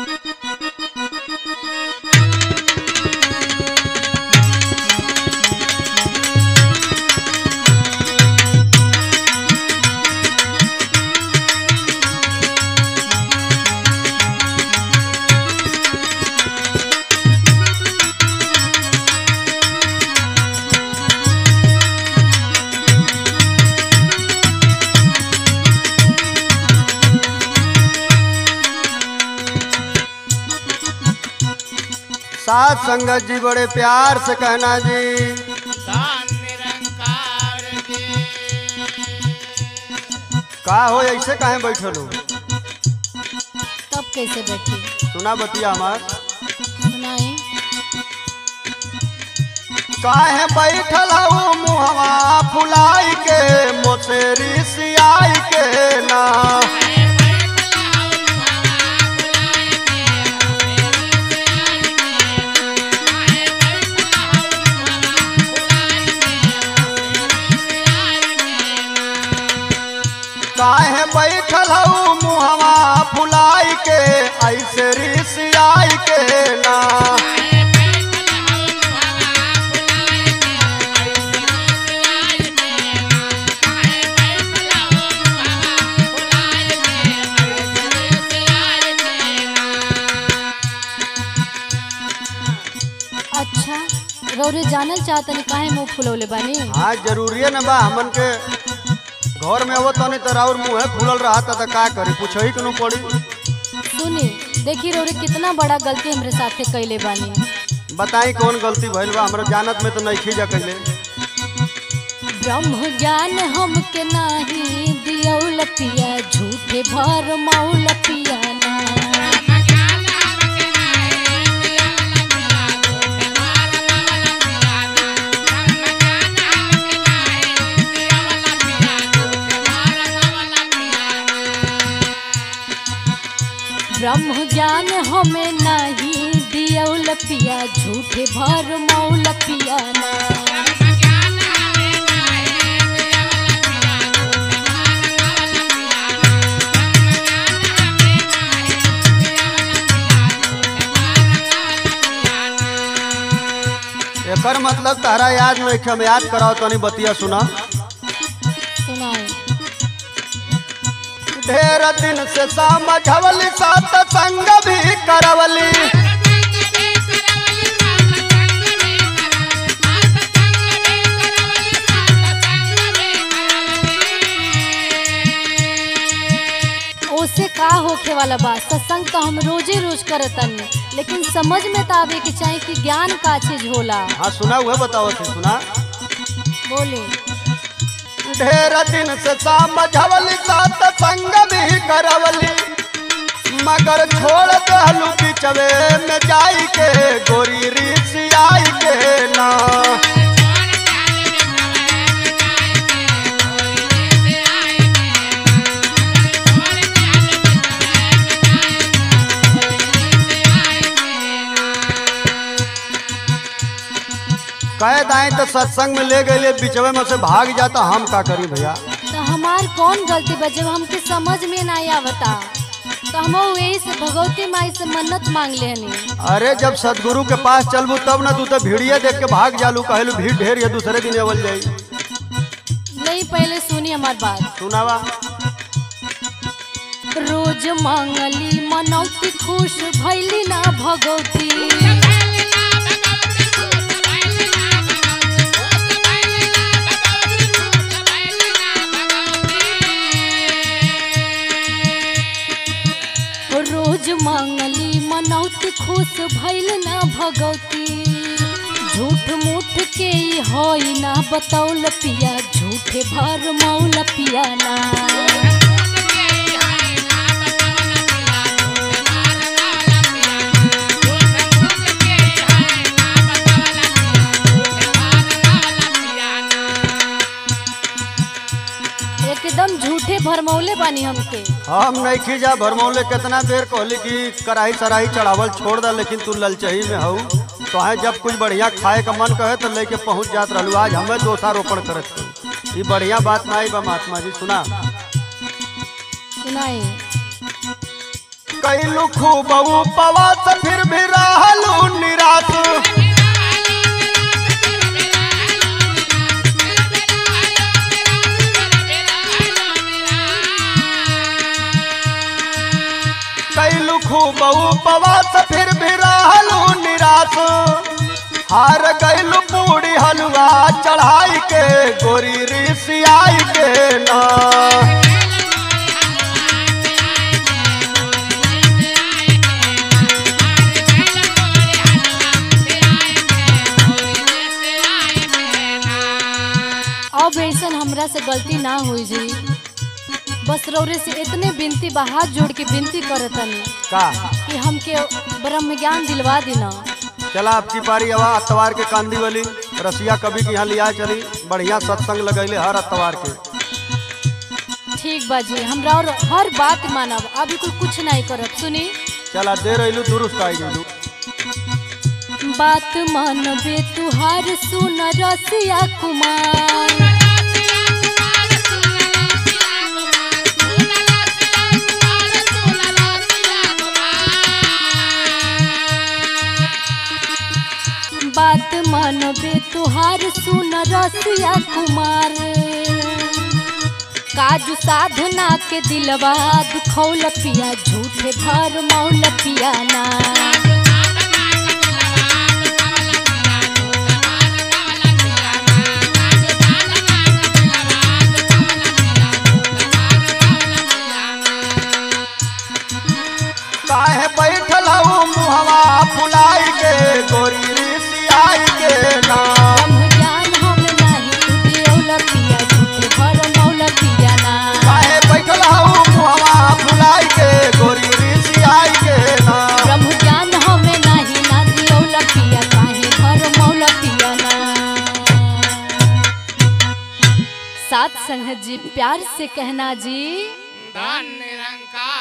साथ संगत जी बड़े प्यार से कहना जी दान निरंकार के का हो ऐसे काहे बैठल हो तब कैसे बैठी सुना बतिया हमार सुनाई काहे बैठल हो मुहवा फुलाई के मोसेरी सियाई के ना काहे बैठल हो मुहवा फुलाई के ऐसे रिसियाई के ना अच्छा रौरे जानल चाहतनी काहे मुंह फुलौले बानी हाँ जरूरी न बा हमन के घर में आवत तनी तो और मुंह फूलल रहा था का करी पूछही के नु पड़ी सुनी देखी रौरे कितना बड़ा गलती हमरे साथे कैले बानी बताई कौन गलती भइल बा हमरा जानत में तो नहीं खींचा कैले ब्रह्म ज्ञान हमके नाही दियौल पिया झूठे भर मौल पिया ना ब्रह्म ज्ञान हमें नहीं दियौल पिया झूठे भर मौल पिया ना एकर मतलब तारा याद नहीं हम याद कराओ तनी बतिया सुना सुनाई ढेर दिन से समझवली सात संग भी करवली ओसे का होखे वाला बा सत्संग तो हम रोजे रोज करतनी लेकिन समझ में तो आवे के चाही कि ज्ञान का चीज होला हाँ सुना हुआ बताओ थे सुना बोले ढेर दिन से समझवली सात संग भी करवली मगर छोड़ दहलू बिचवे में जाई के गोरी रिसियाई के ना कह दाई तो सत्संग में ले गए बिचवे में से भाग जाता हम का करी भैया तो हमार कौन गलती बा जब हमके समझ में ना आवता तो हम वही से भगवती माई से मन्नत मांग लेनी अरे जब सदगुरु के पास चलबू तब ना तू तो भीड़िया देख के भाग जालू कहलू भीड़ ढेर ये दूसरे दिन अवल जाई नहीं पहले सुनी हमार बात सुनावा रोज मांगली मनौती खुश भैली ना भगवती रोज मांगली मनौती खुश भैल ना भगवती झूठ मूठ के ई होई ना बतौल पिया झूठे भर मौल पिया ना एकदम झूठे भरमौले बानी हमके हम नहीं खींचा भरमौले कितना देर कहली कि कढ़ाई सराही चढ़ावल छोड़ दा लेकिन तू ललचही में हऊ तो है जब कुछ बढ़िया खाए का मन कहे तो लेके पहुंच जात रहलू आज हमें दोषारोपण करत हूँ ये बढ़िया बात ना आई बा महात्मा जी सुना सुनाई कैलू खूब उपवास फिर भी रहलू निराश कैलू खूब उपवास फिर भी रहलू निराश हार गैलू पूरी हलवा चढ़ाई के गोरी ऋषियाई के ना अब ऐसन हमरा से गलती ना हुई जी बस रौरे से इतने विनती बा हाथ जोड़ के विनती करतनी का कि हमके ब्रह्म ज्ञान दिलवा देना चला आपकी पारी हवा अतवार के कांदी वाली रसिया कभी के यहाँ लिया चली बढ़िया सत्संग लगैले हर अतवार के ठीक बा जी हमरा और हर बात मानब अभी कोई कुछ नहीं करब सुनी चला दे रही दुरुस्त आई गई बात मानबे तुहार सुन रसिया कुमार बात मानबे तुहार सुन रसिया कुमार काजू साधना के दिलवा दुखौल पिया झूठे भर मौल पिया ना काहे बैठल हूँ मुहवा फुलाई के गोरी ऋषियाई के ना ब्रह्म ज्ञान हम नाही दियौल पिया झूठे भर मौल पिया ना काहे बैठल हूँ मुहवा फुलाई के गोरी ऋषियाई के ना ब्रह्म ज्ञान हम नाही ना दियौल पिया काहे भर मौल पिया ना सात संगत जी प्यार से कहना जी धन निरंकार